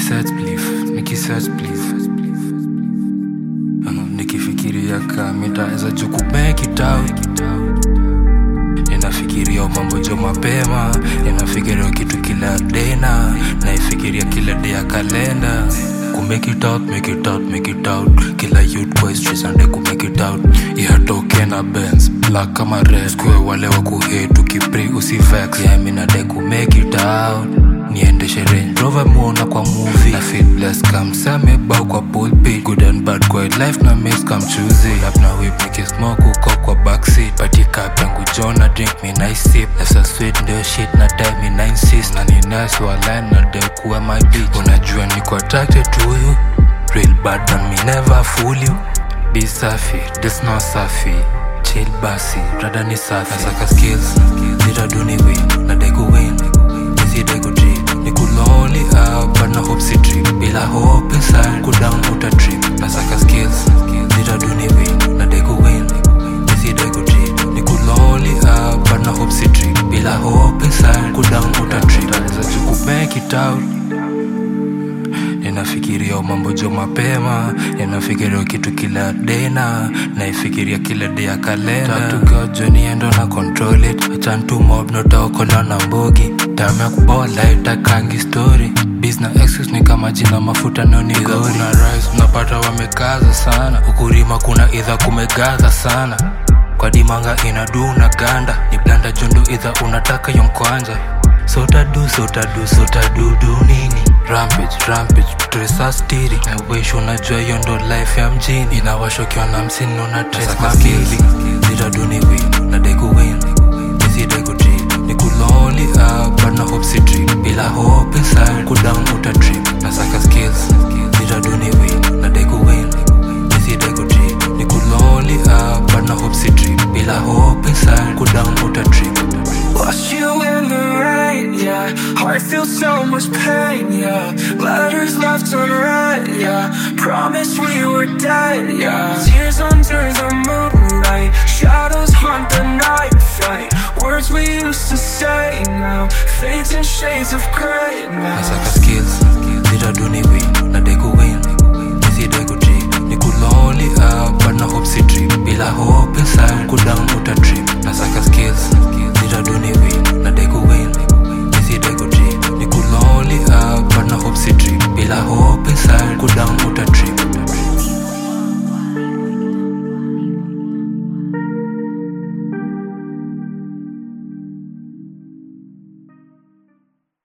nikisearch belief nikisearch belief Uh, nikifikiria kamitaweza juku make it out ninafikiria mambo jo mapema ninafikiria kitu kila dena naifikiria kila day ya kalenda ku make it out make it out make it out kila youth boys trisande ku make it out ihatoke na benz black kama red kwe wale wa kuhate tukipri usivex yeah, mi nadai ku make it out niendeshe Range Rover muona kwa movie na feel blessed kam samebau kwa pulpit good and bad kwa life na miss kam choosy up na whip nikismoke uko kwa backseat party cup yangu jona drink me nice sip left sweet ndio shit na time me nine sis na ni nice wa line na de kuwa my bitch unajua niko attracted to you real bad and me never fool you be safi this not safi chill basi rada ni safi nasaka skills nitaduni win na dai ku win nisidai ku drip ni kuloli up but na hope si trip bila hope inside ku down uta trip nasaka skills nitaduni win na dai ku win nisidai ku drip ni kuloli up but na hope si trip bila hope inside ku down uta trip naweza juku make it out ninafikiria mambo jo mapema ninafikiria kitu kila dena naifikiria kila de ya kalenda tukiwajo niendo na control it achantumob notaokola na mbogi time ya kubola itakangi story Biz na excuse ni kama jina mafuta nonigori kuna rise unapata wamekaza sana ukurima kuna idha kumegaza sana kwa dimanga inaduna ganda ni blanda jondo idha unataka yonkwanja sotadu sotadu sotadudu nini rampage rampage tresastiri nawish unajua hiyo ndo life ya mjini inawashokiwa na msini una tresmakili zitaduni win na deku win nisidegu trip ni kuloli up but na hope si trip bila hope inside kudown uta trip nasaka skills zitaduni win na deku win nisidegu trip ni kuloli up but na hope si trip bila hope inside kudown uta trip Lost you in the rain, yeah. Heart feels so much pain, yeah. Letters left unread, yeah. Promised we were dead, yeah. Tears under the moonlight, shadows haunt the night fight. Words we used to say now, fades in shades of gray now. nasaka skills zitaduni win na deku win nisidegu trip ni kuloli up but na hope si trip bila hope inside kudown uta trip nasaka skills zitaduni win na deku win